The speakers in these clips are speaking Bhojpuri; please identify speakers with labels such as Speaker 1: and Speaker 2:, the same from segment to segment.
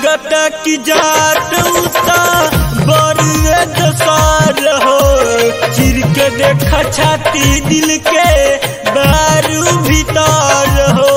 Speaker 1: लागत की जात उता बड़े दसार हो चिर के देखा छाती दिल के बारू भीतर हो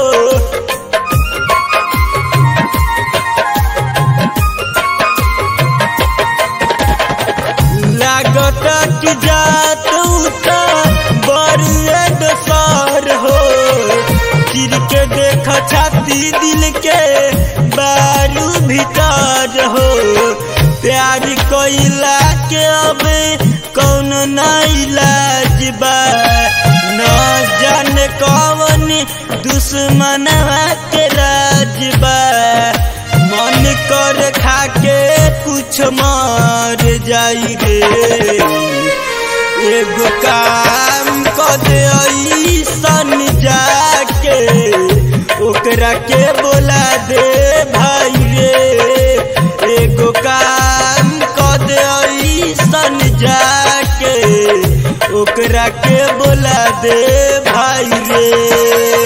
Speaker 1: लागत की जात उता बड़े दसार हो चिर के देख छाती दिल के बारू भीतर हो प्यार कोइला के अब कौन ना इलाज बा न जाने कौन दुश्मन के राज बा मन कर खाके कुछ मार जाई रे एगो काम कर दे ऐसन जाके ओकरा के बोला दे भाई रे एगो काम कर दे ऐसन जाके ओकरा के बोला दे भाई रे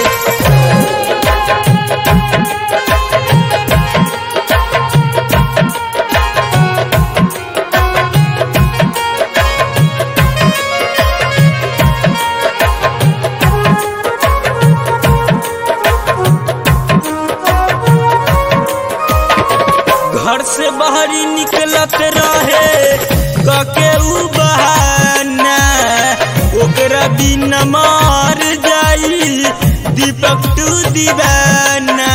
Speaker 1: घर से बाहरी निकलत रहे कके उ बहाना ओकरा बिना मार जाई दीपक टू दीवाना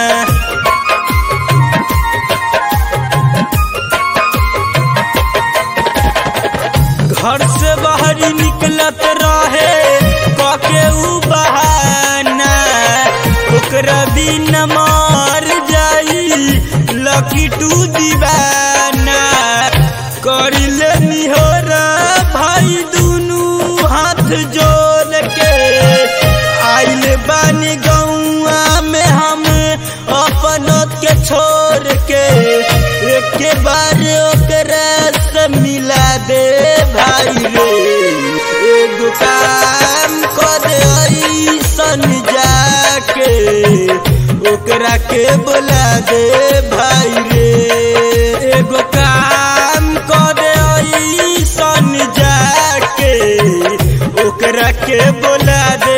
Speaker 1: घर से बाहरी निकलत रहे कके उ बहाना ओकरा बिना मार जाई लकी टू दीवाना करिले निहोरा भाई दुनू हाथ जोड़ के आइल बानी गौआ में हम अपनों के छोड़ के एक बार ओकरा से मिला दे भाई रे एगो काम कर ऐसन जाके ओकरा के बोला दे भाई रे एगो काम कर ऐसन जाके ओकरा के बोला दे